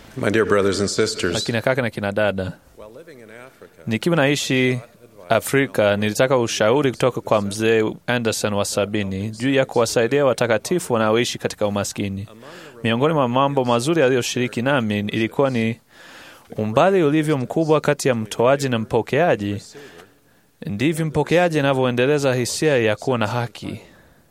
My dear brothers and sisters, akina kaka na kina dada, while living in Africa, nikiwa naishi Afrika nilitaka ushauri kutoka kwa mzee Anderson wa sabini juu ya kuwasaidia watakatifu wanaoishi katika umaskini. Miongoni mwa mambo mazuri aliyoshiriki nami ilikuwa ni umbali ulivyo mkubwa kati ya mtoaji na mpokeaji, ndivyo mpokeaji anavyoendeleza hisia ya kuwa na haki.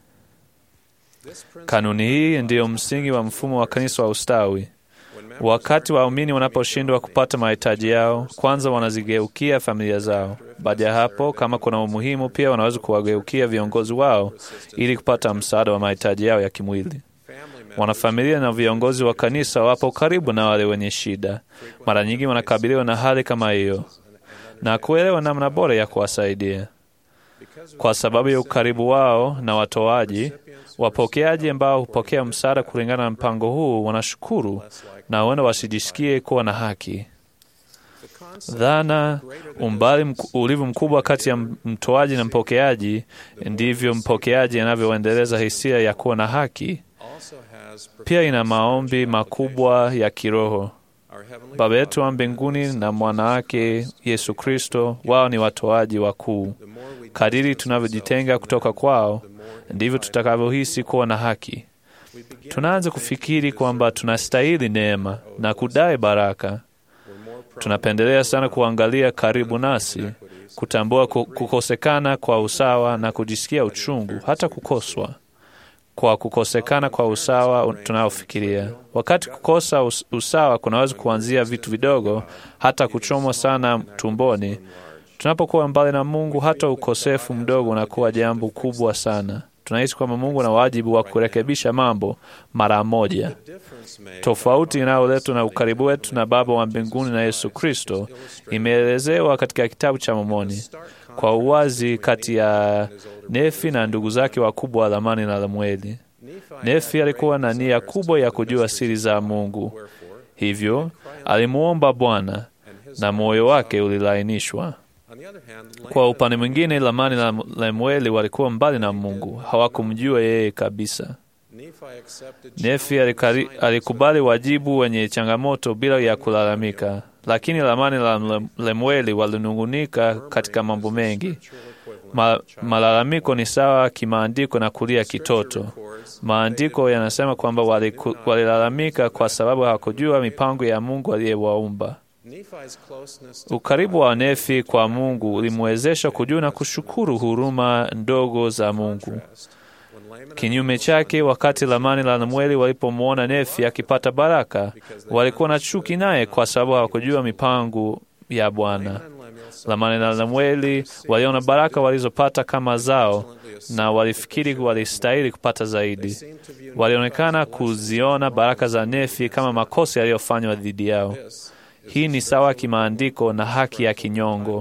Kanuni hii ndiyo msingi wa mfumo wa kanisa wa ustawi. Wakati waumini wanaposhindwa kupata mahitaji yao, kwanza wanazigeukia familia zao. Baada ya hapo, kama kuna umuhimu, pia wanaweza kuwageukia viongozi wao ili kupata msaada wa mahitaji yao ya kimwili. Wanafamilia na viongozi wa kanisa wapo karibu na wale wenye shida. Mara nyingi wanakabiliwa na hali kama hiyo na kuelewa namna bora ya kuwasaidia. Kwa sababu ya ukaribu wao na watoaji, wapokeaji ambao hupokea msaada kulingana na mpango huu wanashukuru na huenda wasijisikie kuwa na haki. Dhana umbali mk- ulivyo mkubwa kati ya mtoaji na mpokeaji, ndivyo mpokeaji anavyoendeleza hisia ya kuwa na haki. also has Pia ina maombi makubwa ya kiroho. our heavenly Baba yetu wa mbinguni na mwana wake Yesu Kristo, wao ni watoaji wakuu. Kadiri tunavyojitenga kutoka kwao, ndivyo tutakavyohisi kuwa na haki. Tunaanza kufikiri kwamba tunastahili neema na kudai baraka. Tunapendelea sana kuangalia karibu nasi, kutambua ku- kukosekana kwa usawa na kujisikia uchungu, hata kukoswa kwa kukosekana kwa usawa tunaofikiria. Wakati kukosa us- usawa kunaweza kuanzia vitu vidogo, hata kuchomwa sana tumboni. Tunapokuwa mbali na Mungu, hata ukosefu mdogo unakuwa jambo kubwa sana. Tunahisi kwamba Mungu ana wajibu wa kurekebisha mambo mara moja. difference made Tofauti inayoletwa na ukaribu wetu na Baba wa mbinguni na Yesu Kristo imeelezewa katika kitabu cha Mormoni kwa uwazi kati ya Nefi na ndugu zake wakubwa wa Lamani na Lemueli. Nefi alikuwa na nia kubwa ya kujua siri za Mungu, hivyo alimuomba Bwana na moyo wake ulilainishwa. On the other hand, Kwa upande mwingine, Lamani na Lemueli walikuwa mbali na Mungu, hawakumjua yeye kabisa. Nephi accepted Nefi alikari, alikubali wajibu wenye changamoto bila ya kulalamika, lakini Lamani na Lem- Lemueli walinungunika katika mambo mengi. Ma, malalamiko ni sawa kimaandiko na kulia kitoto. Maandiko yanasema kwamba waliku- walilalamika kwa sababu hawakujua mipango ya Mungu aliyewaumba. Nephi's closeness to Ukaribu wa Nefi kwa Mungu ulimwezesha kujua na kushukuru huruma ndogo za Mungu. when Laman Kinyume chake, wakati Lamani na Lemueli walipomwona Nefi akipata baraka, walikuwa na chuki naye kwa sababu hawakujua mipango ya Bwana. and Lemuel saw Lamani na Lemueli waliona baraka walizopata kama zao na walifikiri walistahili kupata zaidi. seemed to view Walionekana kuziona baraka za Nefi kama makosa yaliyofanywa dhidi yao. Hii ni sawa kimaandiko na haki ya kinyongo.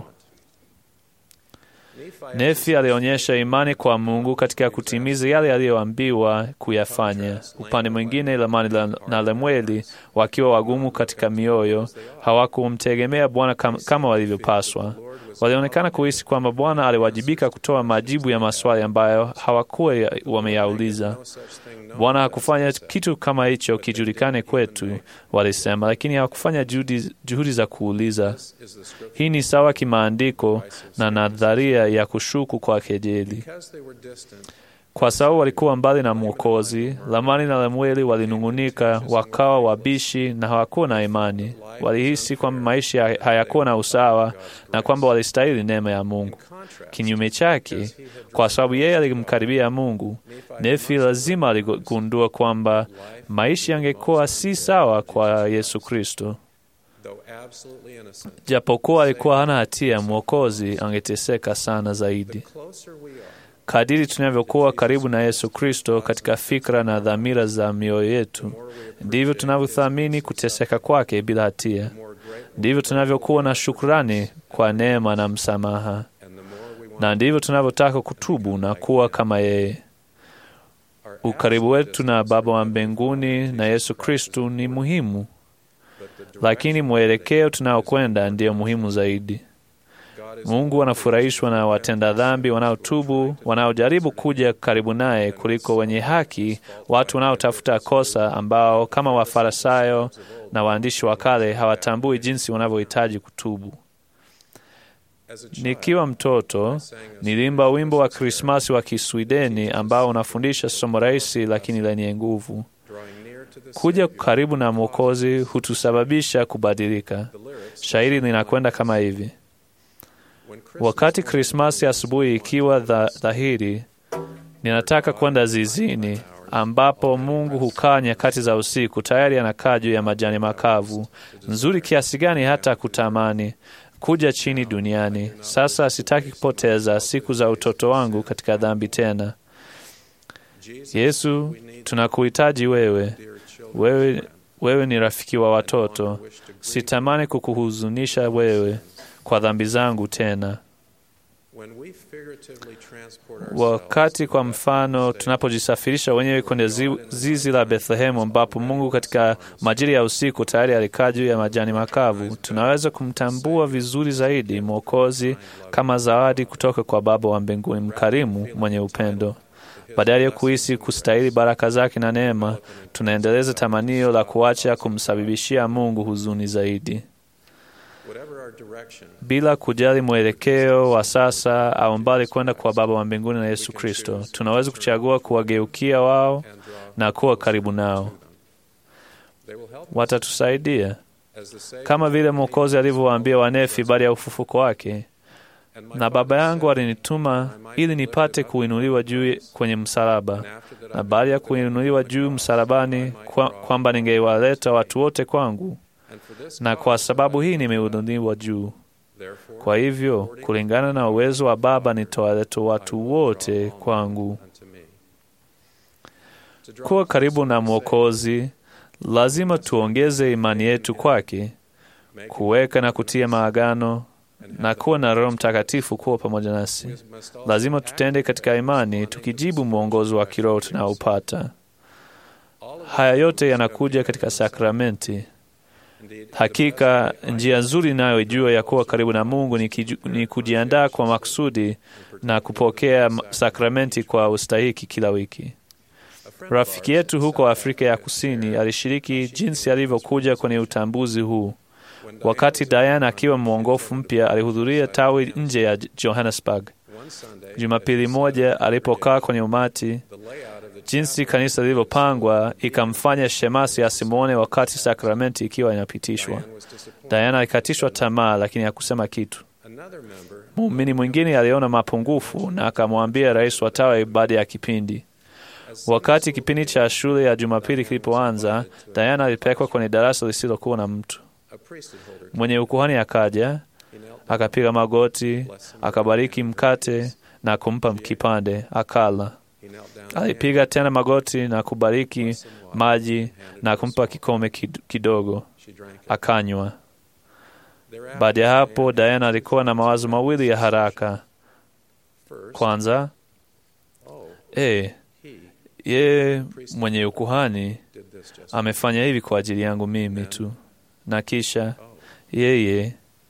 Nephi Nefi alionyesha imani kwa Mungu katika kutimiza yale aliyoambiwa kuyafanya. Upande mwingine, Lamani la- na Lemueli wakiwa wagumu katika mioyo, hawakumtegemea Bwana kam- kama walivyopaswa. Walionekana kuhisi kwamba Bwana aliwajibika kutoa majibu ya maswali ambayo hawakuwa ya- wameyauliza. no such thing known Bwana hakufanya kitu kama hicho kijulikane kwetu, walisema, lakini hawakufanya juhudi, juhudi za kuuliza. is the scripture Hii ni sawa kimaandiko na nadharia ya kushuku kwa kejeli. because they were distant Kwa sababu walikuwa mbali na Mwokozi, Lamani na Lemueli walinung'unika, wakawa wabishi na hawakuwa na imani. Walihisi kwamba maisha hayakuwa na usawa na kwamba walistahili neema ya Mungu. Kinyume chake, kwa sababu yeye alimkaribia Mungu, Nefi lazima aligundua kwamba maisha yangekuwa si sawa kwa Yesu Kristo. though absolutely innocent Japokuwa alikuwa hana hatia, Mwokozi angeteseka sana zaidi. closer we are Kadiri tunavyokuwa karibu na Yesu Kristo katika fikra na dhamira za mioyo yetu, ndivyo tunavyothamini kuteseka kwake bila hatia. more great Ndivyo tunavyokuwa na shukrani kwa neema na msamaha, and the more we want na ndivyo tunavyotaka kutubu na kuwa kama yeye. our Ukaribu wetu na Baba wa mbinguni na Yesu Kristo ni muhimu, but the lakini mwelekeo tunaokwenda ndiyo muhimu zaidi. Mungu anafurahishwa na watenda dhambi wanaotubu, wanaojaribu kuja karibu naye, kuliko wenye haki, watu wanaotafuta kosa, ambao kama Wafarisayo na waandishi wa kale hawatambui jinsi wanavyohitaji kutubu. Nikiwa mtoto nilimba wimbo wa Krismasi wa Kiswideni ambao unafundisha somo rahisi lakini lenye nguvu. Kuja karibu na Mwokozi hutusababisha kubadilika. Shairi linakwenda kama hivi: wakati Krismasi asubuhi ikiwa dha, dhahiri, ninataka kwenda zizini ambapo Mungu hukaa nyakati za usiku, tayari anakaa juu ya majani makavu, nzuri kiasi gani hata kutamani kuja chini duniani. Sasa sitaki kupoteza siku za utoto wangu katika dhambi tena. Yesu, tunakuhitaji wewe. Wewe, wewe ni rafiki wa watoto. Sitamani kukuhuzunisha wewe kwa dhambi zangu tena. Wakati kwa mfano tunapojisafirisha wenyewe kwenye zi, zizi la Bethlehemu ambapo Mungu katika majira ya usiku tayari alikaa juu ya majani makavu, tunaweza kumtambua vizuri zaidi Mwokozi kama zawadi kutoka kwa Baba wa mbinguni mkarimu mwenye upendo. Badala ya kuhisi kustahili baraka zake na neema, tunaendeleza tamanio la kuacha kumsababishia Mungu huzuni zaidi. Bila kujali mwelekeo wa sasa au mbali kwenda kwa Baba wa mbinguni na Yesu Kristo, tunaweza kuchagua kuwageukia wao na kuwa karibu nao. Watatusaidia kama vile Mwokozi alivyowaambia Wanefi baada ya ufufuko wake, na Baba yangu alinituma ili nipate kuinuliwa juu kwenye msalaba, na baada ya kuinuliwa juu msalabani, kwamba kwa ningewaleta watu wote kwangu na kwa sababu hii nimeinuliwa juu. Kwa hivyo kulingana na uwezo wa Baba nitawaleta watu wote kwangu. Kuwa karibu na Mwokozi, lazima tuongeze imani yetu kwake, kuweka na kutia maagano na kuwa na Roho Mtakatifu kuwa pamoja nasi. Lazima tutende katika imani, tukijibu mwongozo wa kiroho tunaopata. Haya yote yanakuja katika sakramenti. Hakika njia nzuri inayoijua ya kuwa karibu na Mungu ni, kiju, ni kujiandaa kwa makusudi na kupokea sakramenti kwa ustahiki kila wiki. Rafiki yetu huko Afrika ya Kusini alishiriki jinsi alivyokuja kwenye utambuzi huu. Wakati Diana akiwa mwongofu mpya alihudhuria tawi nje ya Johannesburg. Jumapili moja alipokaa kwenye umati, jinsi kanisa lilivyopangwa ikamfanya shemasi asimwone wakati sakramenti ikiwa inapitishwa. Diana alikatishwa tamaa, lakini hakusema kitu. Muumini mwingine aliona mapungufu na akamwambia rais wa tawi baada ya kipindi. Wakati kipindi cha shule ya Jumapili kilipoanza, Diana alipelekwa kwenye darasa lisilokuwa na mtu. Mwenye ukuhani akaja, akapiga magoti, akabariki mkate na kumpa kipande, akala. Alipiga tena magoti na kubariki maji na kumpa kikombe kidogo, akanywa. Baada ya hapo, Diana alikuwa na mawazo mawili ya haraka. Kwanza, e, yeye mwenye ukuhani amefanya hivi kwa ajili yangu mimi tu, na kisha yeye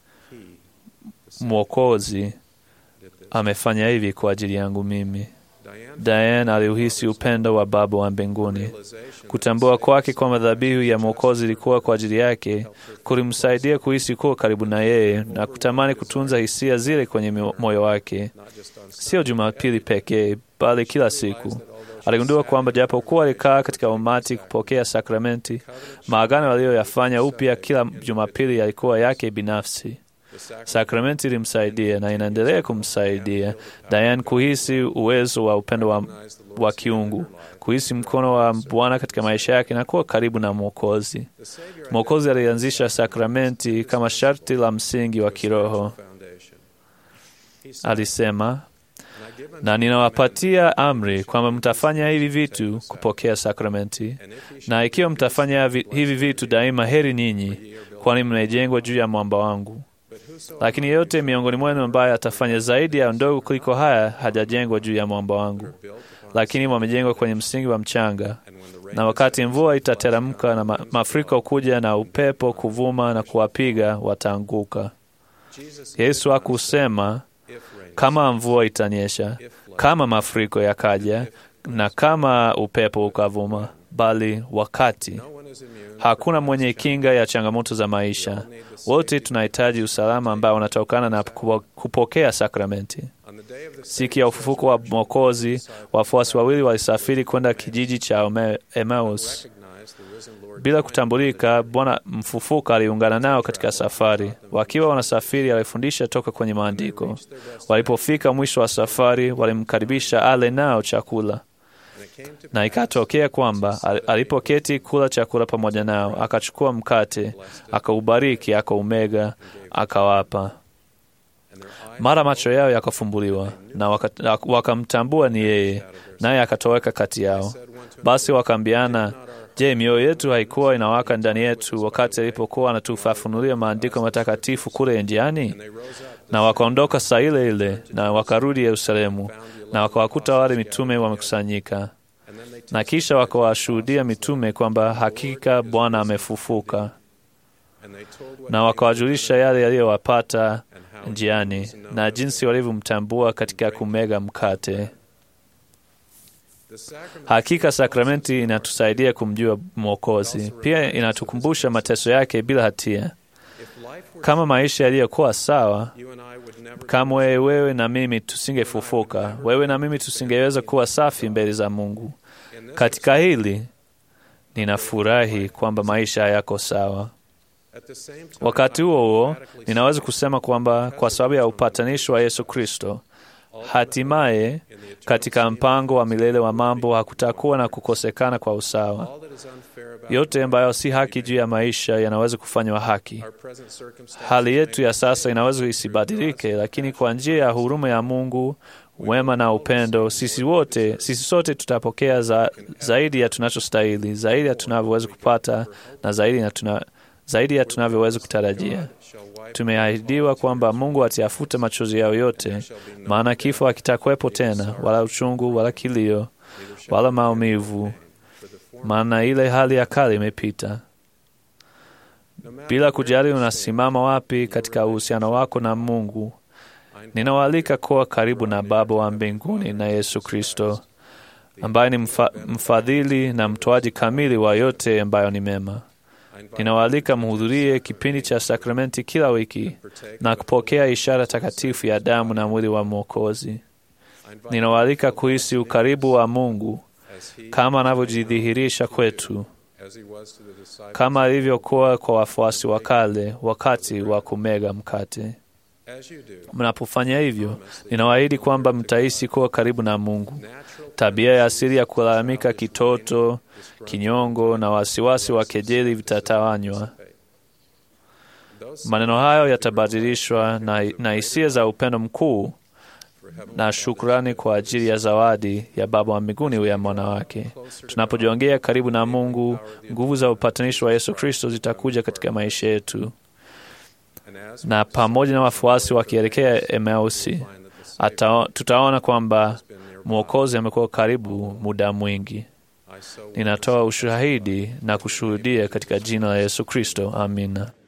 Mwokozi amefanya hivi kwa ajili yangu mimi. Diane aliuhisi upendo wa Baba wa mbinguni. Kutambua kwake kwamba dhabihu ya Mwokozi ilikuwa kwa ajili yake kulimsaidia kuhisi kuwa karibu na yeye na kutamani kutunza hisia zile kwenye moyo wake, sio Jumapili pekee, bali kila siku. Aligundua kwamba japokuwa alikaa katika umati kupokea sakramenti, maagano aliyoyafanya upya kila Jumapili yalikuwa yake binafsi. Sakramenti ilimsaidia na inaendelea kumsaidia Diane kuhisi uwezo wa upendo wa, wa kiungu, kuhisi mkono wa Bwana katika maisha yake na kuwa karibu na Mwokozi. Mwokozi alianzisha sakramenti kama sharti la msingi wa kiroho. Alisema, na ninawapatia amri kwamba mtafanya hivi vitu kupokea sakramenti, na ikiwa mtafanya hivi vitu daima, heri ninyi, kwani mnaijengwa juu ya mwamba wangu lakini yeyote miongoni mwenu ambaye atafanya zaidi ya ndogo kuliko haya hajajengwa juu ya mwamba wangu, lakini wamejengwa kwenye msingi wa mchanga. Na wakati mvua itateremka na ma mafuriko kuja na upepo kuvuma na kuwapiga, wataanguka. Yesu hakusema kama mvua itanyesha, kama mafuriko yakaja, na kama upepo ukavuma, bali wakati. Hakuna mwenye kinga ya changamoto za maisha. Wote tunahitaji usalama ambao unatokana na kupokea sakramenti. Siku ya ufufuko wa Mwokozi, wafuasi wawili walisafiri kwenda kijiji cha Emmaus. Bila kutambulika, Bwana mfufuka aliungana nao katika safari. Wakiwa wanasafiri, alifundisha toka kwenye Maandiko. Walipofika mwisho wa safari, walimkaribisha ale nao chakula na ikatokea kwamba alipoketi kula chakula pamoja nao, akachukua mkate, akaubariki, akaumega, akawapa. Mara macho yao yakafumbuliwa na wakamtambua waka ni yeye, naye akatoweka kati yao. Basi wakaambiana, je, mioyo yetu haikuwa inawaka ndani yetu wakati alipokuwa anatufafunulia maandiko matakatifu kule njiani? Na wakaondoka saa ile ile na wakarudi Yerusalemu, na wakawakuta wale mitume wamekusanyika na kisha wakawashuhudia mitume kwamba hakika Bwana amefufuka, na wakawajulisha yale yaliyowapata njiani na jinsi walivyomtambua katika kumega mkate. Hakika sakramenti inatusaidia kumjua Mwokozi, pia inatukumbusha mateso yake bila hatia. Kama maisha yaliyokuwa sawa, kamwe wewe na mimi tusingefufuka, wewe na mimi tusingeweza kuwa safi mbele za Mungu. Katika hili ninafurahi kwamba maisha hayako sawa. Wakati huo huo, ninaweza kusema kwamba kwa sababu ya upatanisho wa Yesu Kristo, hatimaye katika mpango wa milele wa mambo hakutakuwa na kukosekana kwa usawa. Yote ambayo si haki juu ya maisha yanaweza kufanywa haki. Hali yetu ya sasa inaweza isibadilike, lakini kwa njia ya huruma ya Mungu wema na upendo, sisi wote, sisi sote tutapokea za, zaidi ya tunachostahili, zaidi ya tunavyoweza kupata na zaidi ya, tuna, zaidi ya tunavyoweza kutarajia. Tumeahidiwa kwamba Mungu atayafuta machozi yao yote, maana kifo hakitakuwepo tena, wala uchungu, wala kilio, wala maumivu, maana ile hali ya kale imepita. Bila kujali unasimama wapi katika uhusiano wako na Mungu, ninawaalika kuwa karibu na Baba wa mbinguni na Yesu Kristo ambaye ni mfa, mfadhili na mtoaji kamili wa yote ambayo ni mema. Ninawaalika mhudhurie kipindi cha sakramenti kila wiki na kupokea ishara takatifu ya damu na mwili wa Mwokozi. Ninawaalika kuhisi ukaribu wa Mungu kama anavyojidhihirisha kwetu, kama alivyokuwa kwa wafuasi wa kale wakati wa kumega mkate. Mnapofanya hivyo, ninawaahidi kwamba mtahisi kuwa karibu na Mungu. Tabia ya asili ya kulalamika, kitoto, kinyongo na wasiwasi wa kejeli vitatawanywa. Maneno hayo yatabadilishwa na, na hisia za upendo mkuu na shukrani kwa ajili ya zawadi ya Baba wa mbinguni ya mwana wake. Tunapojiongea karibu na Mungu, nguvu za upatanisho wa Yesu Kristo zitakuja katika maisha yetu na pamoja na wafuasi wakielekea Emausi, tutaona kwamba Mwokozi amekuwa karibu muda mwingi. Ninatoa ushahidi na kushuhudia katika jina la Yesu Kristo. Amina.